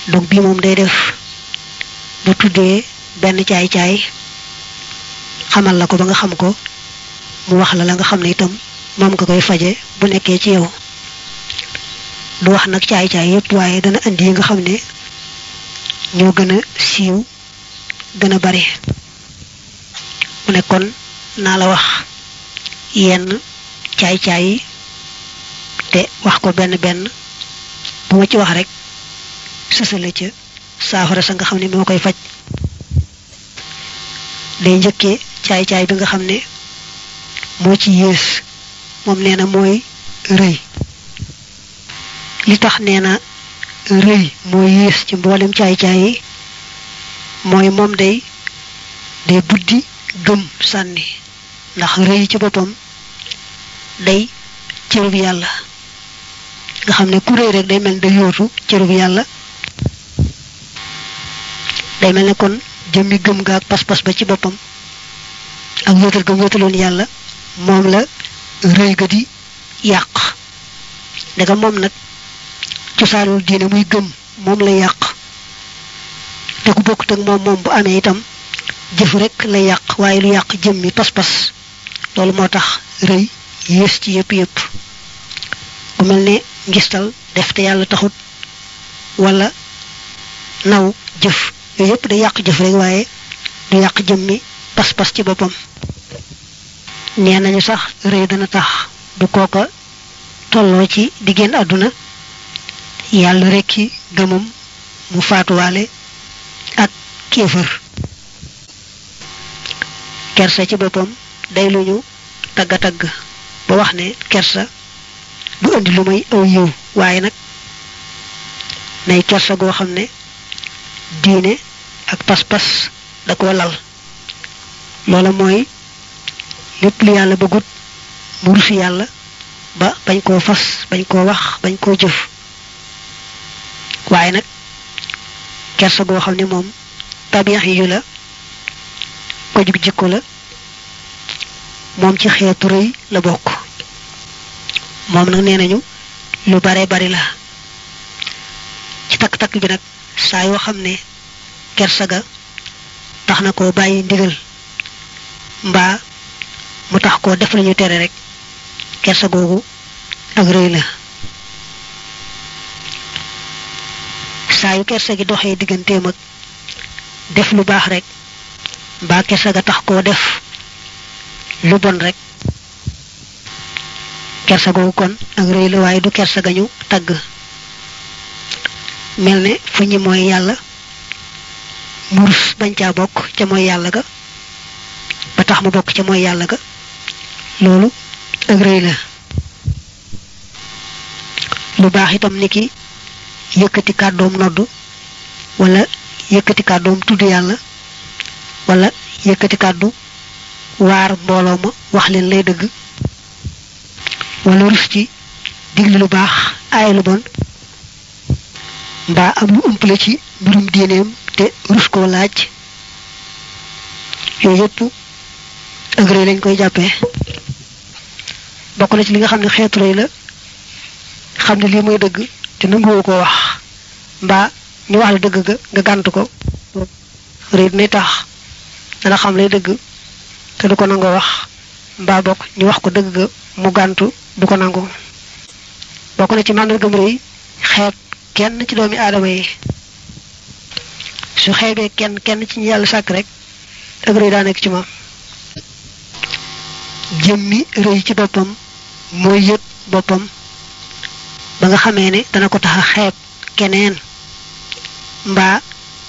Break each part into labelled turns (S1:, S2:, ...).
S1: dog bii moom day def bu tuddee benn caay-caay xamal la ko ba nga xam ko mu wax la la nga xam ne itam moom nga koy faje bu nekkee ci yow du wax nag caay-caay yépp waaye dana indi yi nga xam ne ñoo gën a siiw gën a bari mu ne kon naa la wax yenn caay-caay yi te wax ko benn benn bu ma ci wax rek sësale ca saafara sa nga xam ne moo koy faj day njëkkee caay-caay bi nga xam ne moo ci yées moom nee na mooy rëy li tax nee na rëy mooy yées ci mboolem caay-caay yi mooy moom day day buddi gëm sànni ndax rëy ci boppam day cërub yàlla nga xam ne ku rëy rek day mel day yootu cërub yàlla day mel ne kon jëmmi gëm ga ak pas-pas ba ci boppam ak wéetal gëm wéetaloon yàlla moom la rëy ga di yàq daga moom nag cosaanul diine muy gëm moom la yàq te ku bokkut ak moom moom bu amee itam jëf rek la yàq waaye lu yàq jëmmi pas-pas loolu moo tax rëy yées ci yëpp yëpp bu mel ne ngistal def te yàlla taxut wala naw jëf yooyu yëpp day yàq jëf rek waaye du yàq jëmmi pas-pas ci boppam nee nañu sax rëy dana tax du kooka tolloo ci diggéen àdduna yàlla rekki gëmam mu faatuwaale ak kéefër kersa ci boppam day lu ñu tagga tagg ba wax ne kersa du indi lu may aw yiw waaye nag nay kersa goo xam ne diine ak pas-pas da ko lal loola mooy lépp lu yàlla bëggut mu rusu yàlla ba bañ koo fas bañ koo wax bañ koo jëf waaye nag kersa goo xam ne moom tabiyax yu la ko jug jikko la moom ci xeetu rëy la bokk moom nag nee nañu lu bare bari la ci takk-takk bi nag saa yoo xam ne kersa ga tax na koo bàyyi ndigal mbaa mu tax koo def lañu tere rek kersa googu ak rëy la saa yu kersa gi doxee digganteem ak def lu baax rek mbaa kersa ga tax koo def lu bon rek kersa googu kon ak rëy la waaye du kersa ga ñu tagg mel ne fu ñi mooy yàlla murus bañ caa bokk ca mooy yàlla ga ba tax mu bokk ca mooy yàlla ga loolu ak rëy la lu baax itam ni ki yëkkati kàddoom noddu wala yëkkati kàddoom tudd yàlla wala yëkkati kàddu waar mbooloo ma wax leen lay dëgg wala rus ci digle lu baax aay lu bon mbaa am lu ëmpale ci mbirum diineem te rus koo laaj yooyu yëpp ak rëy lañ koy jàppee bokk na ci li nga xam ne xeetu rëy la xam ne lii mooy dëgg te nanguwoo koo wax mbaa ñu wax la dëgg ga nga gànt ko rëy dina tax dana xam lay dëgg te du ko nangoo wax mbaa bokk ñu wax ko dëgg ga mu gàntu du ko nangu bokk na ci màndargam rëy xeeb kenn ci doomi aadama yi su xeebee kenn kenn ci ñu yàlla sàkk rek ak rëy daa nekk ci moom jëmmi rëy ci boppam mooy yëg boppam ba nga xamee ne dana ko tax a xeeb keneen mbaa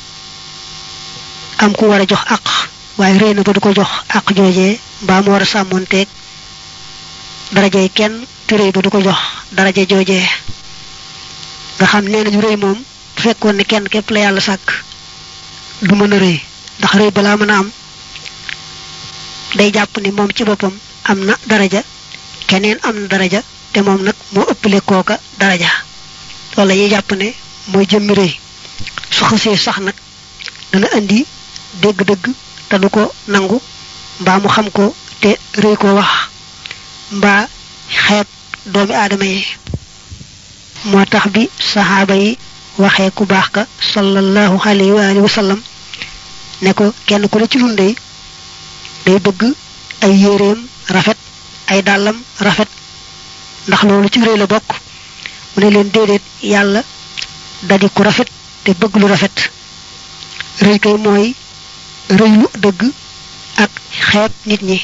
S1: am ku war a jox àq waaye rëy na ba du ko jox àq joojee mbaa mu war a sàmmoonteeg darajey kenn te rëy ba du ko jox daraje joojee nga xam nee nañu rëy moom bu fekkoon ne kenn képp la yàlla sàkk du mën a rëy ndax rëy balaa mën a am day jàpp ni moom ci boppam am na daraja keneen am na daraja te moom nag moo ëppale kooka daraja loolu la ñuy jàpp ne mooy jëmmi rëy su xësee sax nag dana indi dégg-dëgg te du ko nangu mbaa mu xam ko te rëy ko wax mbaa xeeb doomi aadama yi moo tax bi saxaaba yi waxee ku baax ka sallallahu alayhi wa alihi wa sallam ne ko kenn ku ne ci nun day day bëgg ay yéreem rafet ay dàllam rafet ndax loolu ci rëy la bokk mu ne leen déedéet yàlla dadi ku rafet te bëgg lu rafet rëy kay mooy rëy lu dëgg ak xeeb nit ñi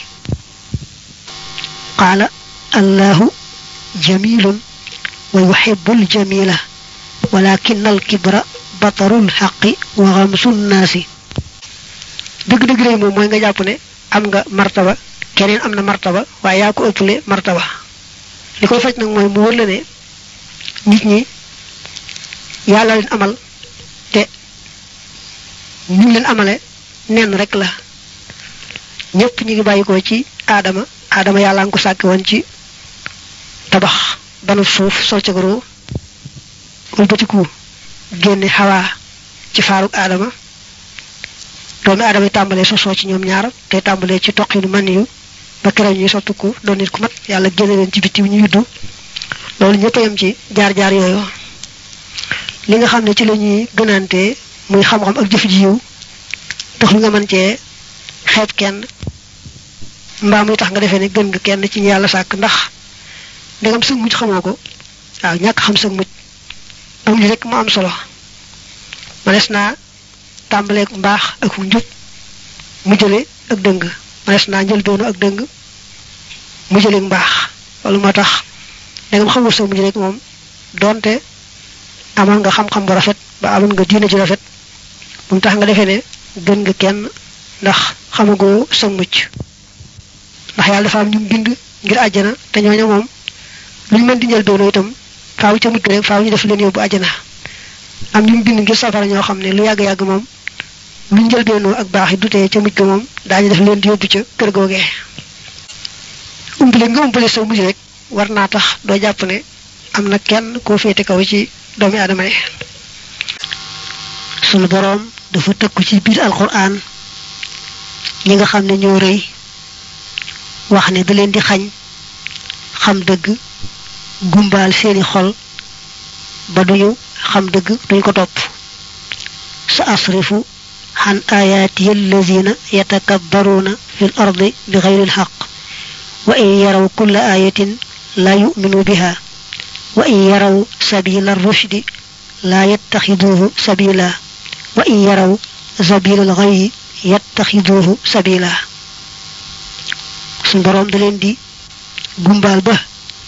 S1: qaala allahu jamilun wa yuhibbul jamila walakin al kibra batarul xaqi wa xamsun naasi dëgg-dëgg rëy moom mooy nga jàpp ne am nga martaba keneen am na martaba waaye yaa ko ëppale martaba li koy faj nag mooy mu wër la ne nit ñi yàlla leen amal te ñu leen amale nenn rek la ñëpp ñu ngi bàyyikoo ci aadama aadama yàlla nga ko sàkk woon ci tabax banu suuf sol ca goro wëlbatiku génne xawaa ci faaruk aadama doomi aadama yi tàmbalee sosoo ci ñoom ñaar te tàmbalee ci toqinu man yu ba keroog ñuy sottiku doon nit ku mat yàlla génne leen ci bitti ñu yuddu loolu ñëpp a yem ci jaar-jaar yooyu li nga xam ne ci la ñuy gënante muy xam-xam ak jëf ji yiw tax lu nga mën cee xeeb kenn mbaa muy tax nga defee ne gën nga kenn ci ñu yàlla sàkk ndax ndegam sëg mujj xamoo ko waaw ñàkk xam sëg mujj am li rek mu am solo manes naa tàmbaleek mbaax ak njub mu jële ak dëng manes naa njël doonu ak dëng mu jële mbaax loolu moo tax ndegam xamul sëg mujj rek moom doonte amoon nga xam-xam bu rafet ba amoon nga diine ju rafet bu mu tax nga defee ne gën nga kenn ndax xamagoo sa mucc ndax yàlla dafa am ñu bind ngir àjjana te ñooñu moom lu ñu mën di njël doonu itam faaw ca mujj rek faaw ñu def leen yóbbu àjjana am ñu bind ngir safara ñoo xam ne lu yàgg-yàgg moom lu njël doonoo ak baax yi dutee ca mujj ga moom daañu def leen di yóbbu ca kër googee umpale nga umpale sa mujj rek war naa tax doo jàpp ne am na kenn koo féete kaw ci doomi aadama yi sunu boroom dafa tëkku ci biir alquran ñi nga xam ne ñoo rëy wax ne da leen di xañ xam dëgg gumbaal seeni xol ba duñu xam dëgg duñ ko topp sa asrifu xan ayaati allazina yatakabbaruuna fi l ardi bi xayri lxaq wa in yaraw kulla ayatin la yuminu biha wa in yaraw sabila rushdi la yattaxiduuhu sabila wa in yaraw sabila alxayyi yattaxiduuhu sabila suñ boroom da leen di gumbaal ba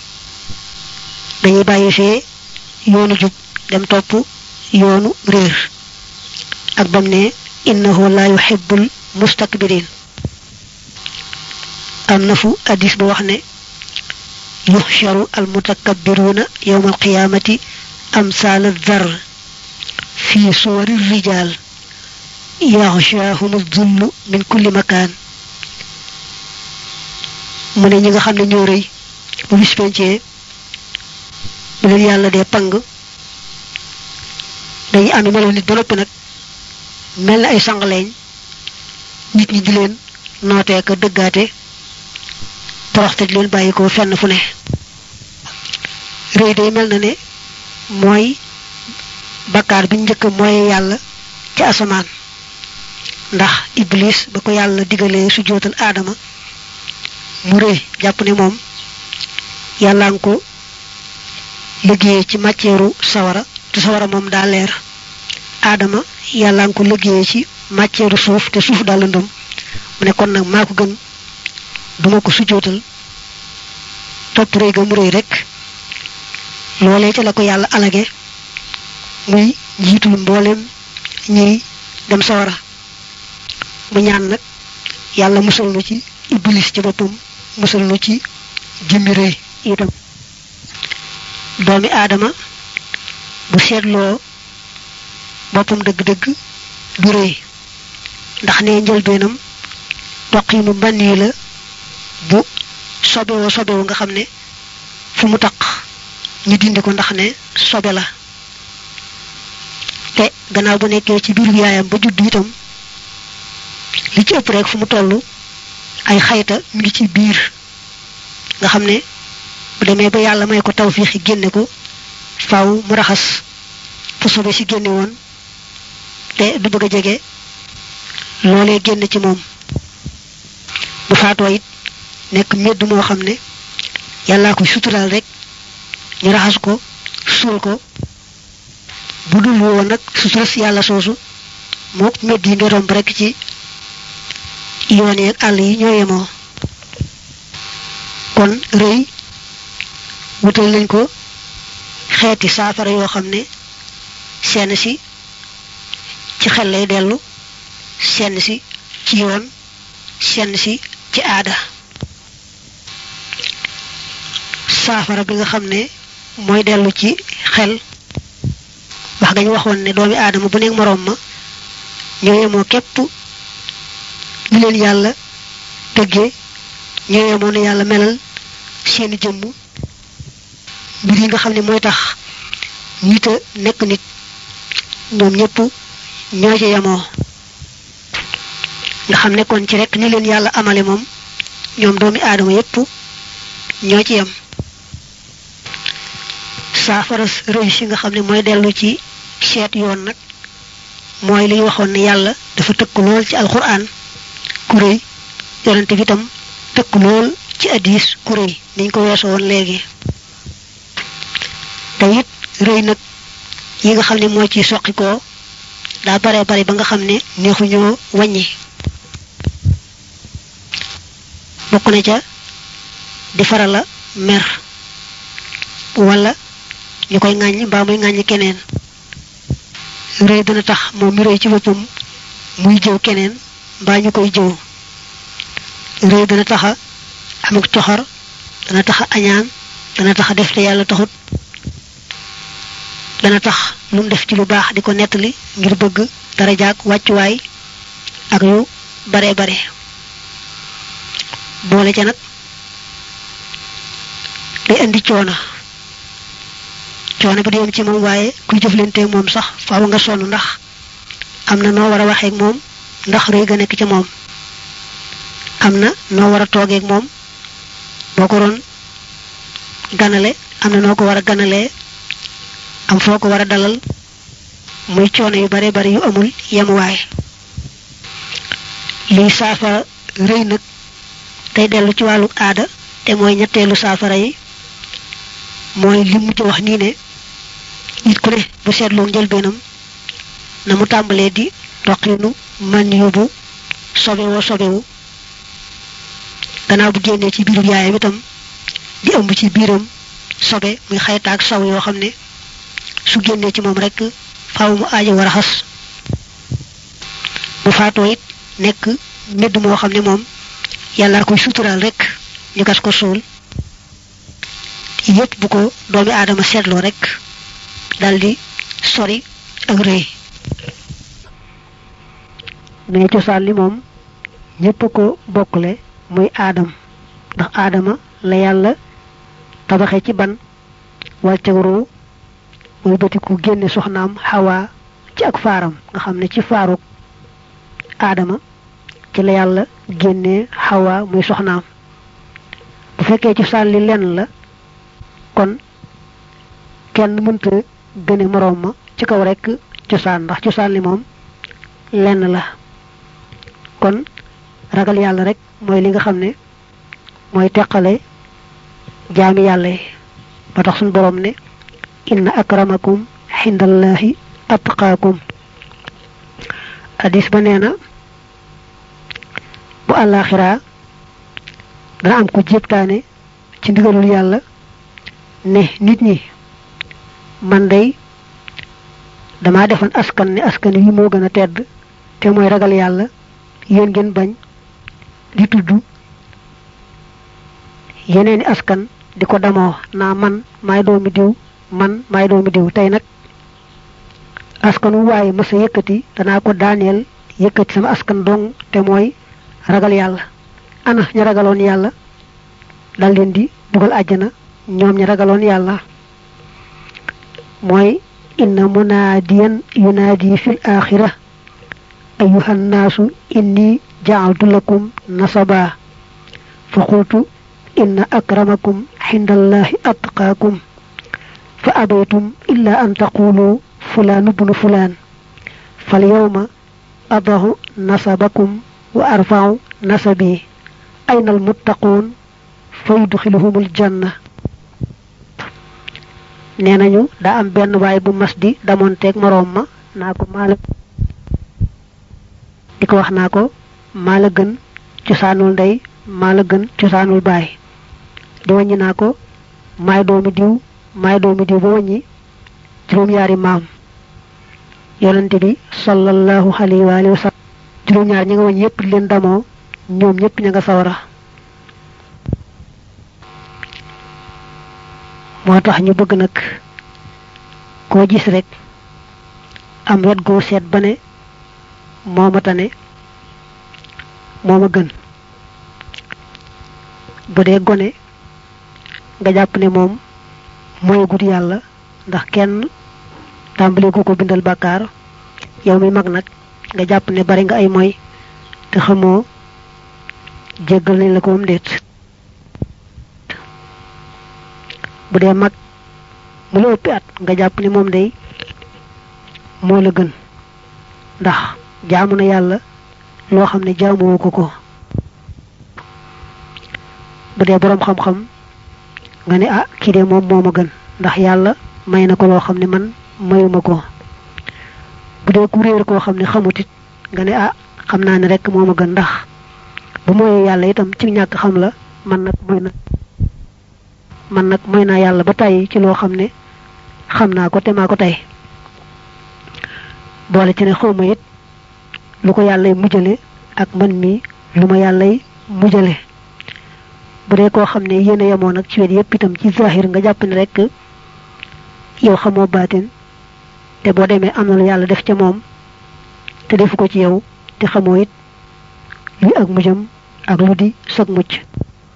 S1: dañuy bàyyi fee yoonu jub dem topp yoonu réer ak bam ne innahu la yuhibbul mustakbirin am na fu addis ba wax ne yuxsharu almutakabbiruuna yowma alqiyaamati amsaal addar fi suwari rijaal yaxshaahum addullu min kulli makaan mu ne ñi nga xam ne ñoo rëy bu bis pencee bu leen yàlla dee pang dañuy ànd melo nit ba noppi nag mel na ay sangaleeñ nit ñi di leen nootee ka dëggaate toroxte di leen bàyyi ko fenn fu ne rëy day mel na ne mooy bakkaar bi njëkk mooy yàlla ci asamaan ndax iblis ba ko yàlla digalee su jootal aadama mu rëy jàpp ne moom yàlla nga ko liggéeyee ci matièru sawara te sawara moom daa leer aadama yàlla nga ko liggéeyee ci matièru suuf te suuf daa lëndëm mu ne kon nag maa ko gën duma ko sujjootal topp rëy ga mu rëy rek loolee ca la ko yàlla alage muy njiitul mbooleem ñiy dem sawara mu ñaan nag yàlla musal nu ci iblis ci boppam musal nu ci jëmmi rëy itam doomi aadama bu seetloo boppam dëgg-dëgg du rëy ndax ne njëlbeenam toqiinu mbann yi la bu sobewoo sobewu nga xam ne fu mu taq ñu dindi ko ndax ne sobe la te gannaaw bu nekkee ci biiru yaayam ba judd itam li ci ëpp rek fu mu toll ay xayta mi ngi ci biir nga xam ne bu demee ba yàlla may ko tawfiixi génne ko faaw mu raxas fu sobe si génne woon te du bëgg a jege loolee génn ci moom bu faatoo it nekk medd moo xam ne yàllaa ko suturaal rek ñu raxas ko suul ko bu dul woon nag sutura si yàlla soosu moo medd yi nga romb rek ci yoon yeeg àll yi ñoo yemoo kon rëy wutal nañ ko xeeti saafara yoo xam ne seen si ci xel lay dellu seen si ci yoon seen si ci aada saafara bi nga xam ne mooy dellu ci xel wax gañ waxoon ne doomi aadama bu nekk moroom ma ñoo yemoo képp li leen yàlla tëggee ñoo yemoo ne yàlla melal seeni jëmm mbir yi nga xam ne mooy tax nit a nekk nit ñoom ñëpp ñoo ci yemoo nga xam ne kon ci rek ni leen yàlla amale moom ñoom doomi aadama yépp ñoo ci yem saafara rëy si nga xam ne mooy dellu ci seet yoon nag mooy li ñu waxoon ne yàlla dafa tëkk lool ci alxuraan ku rëy yonente bi tam tëkk lool ci addis ku rëy niñ ko weesoo woon léegi te it rëy nag yi nga xam ne moo ci soqi koo daa bare bare ba nga xam ne neexuñoo wàññi bokk na ca di faral a mer wala ñu koy ŋàññ mbaa muy ŋàññ keneen rëy dana tax moom mi rëy ci boppam muy jëw keneen mbaa ñu koy jëw rëy dana taxa amuk coxor dana taxa añaan dana taxa def te yàlla taxut dana tax lu mu def ci lu baax di ko nettali ngir bëgg dara jaag wàccuwaay ak yu bare bare boole ca nag day indi coono coono bi di yem ci moom waaye kuy jëflanteeg moom sax faaw nga sonn ndax am na noo war a waxeeg moom ndax rëy ga nekk ca moom am na noo war a toogeeg moom boo ko doon ganale am na noo ko war a ganalee am foo ko war a dalal muy coono yu bare bari yu amul yemuwaay liy saafara rëy nag tey dellu ci wàllu aada te mooy ñetteelu saafara yi mooy li mu ci wax nii ne nit ku ne bu seetloo njëlbeenam na mu tàmbalee di roqinu man yóbbu sobewoo sobewu gannaaw bu génnee ci biiru yaayam itam di ëmb ci biiram sobe muy xaytaak saw yoo xam ne su génnee ci moom rekk faaw mu aajo war a xas bu faatoo it nekk mbedd moo xam ne moom yàlla koy suturaal rekk ñu gas ko suul yépp bu ko doomi aadama seetloo rekk daldi sori ak rëy mais cosaan li moom ñépp a ko bokkule muy aadam ndax aadama la yàlla tabaxe ci ban wàcce ruu muy bëti ku génne soxnaam xawaa ci ak faaram nga xam ne ci faaruk aadama ci la yàlla génnee xawaa muy soxnaam bu fekkee ci sàlli lenn la kon kenn mënta gëne moroom ma ci kaw rekk cosaan ndax cosaan li moom lenn la kon ragal yàlla rek mooy li nga xam ne mooy teqale jaami yàlla yi ba tax suñu boroom ne inna akramakum xindallahi atqaakum hadis ba nee na bu àllaaxiraa dana am ko jéptaane ci ndigalul yàlla ne nit ñi man day dama defoon askan ne askan wi moo gën a tedd te mooy ragal yàlla yéen ngeen bañ di tudd yeneeni askan di ko damoo naa man maay doomi diw man maay doomi diw tey nag askan wu waaye mës a yëkkati danaa ko daaneel yëkkati sama askan dong te mooy ragal yàlla ana ña ragaloon yàlla dal leen di dugal àjjana ñoom ña ragaloon yàlla mooy inna munaadiyan yunaadi fil axira ayuha nnaasu inni jacaltu lakum nasaba fa qultu inna akramakum xinda allahi atqaakum fa abaytum illa an taqulu fulaan ibnu fulaan fal yawma adahu nasabakum wa arfa'u nasabi ayna al muttaquun fa yudxiluhumul janna nee nañu daa am benn waay bu mas di damonteeg moroom ma naa ko maa la di ko wax naa ko maa la gën cosaanul ndey maa la gën cosaanul baay di wàññi naa ko maay doomi diw maay doomi diw ba wàññi juróom-ñaari maam yonente bi sallallahu alayhi wa alihi wa sallam juróom-ñaar ñi nga wàññi yépp di leen damoo ñoom ñépp ña nga sawara moo tax ñu bëgg nag koo gis rek am wet goo seet ba ne moo ma tane moo ma gën bu dee gone nga jàpp ne moom mooy gut yàlla ndax kenn tàmbali gu ko bindal bàkkaar yow mi mag nag nga jàpp ne bari nga ay moy te xamoo jéggal nañ la ko moom déet bu dee mag mu la ëppi at nga jàpp ne moom day moo la gën ndax jaamu na yàlla loo xam ne jaamuwoo ko ko bu dee boroom xam-xam nga ne ah kii de moom moo ma gën ndax yàlla may na ko loo xam ne man mayuma ko bu dee ku réer koo xam ne xamut it nga ne ah xam naa ne rek moo ma gën ndax bu mooy yàlla itam ci ñàkk xam la man nag mooy na man nag mooy naa yàlla ba tàyyi ci loo xam ne xam naa ko te maa ko tey boole ci ne xawma it lu ko yàllay mujjale ak man mi lu ma yàllay mujjale bu dee koo xam ne yéen a yemoo nag ci wet yépp itam ci zahir nga jàpp ne rek yow xamoo baatin te boo demee am na lu yàlla def ca moom te defu ko ci yow te xamoo it luy ak mujjam ak lu di sag mucc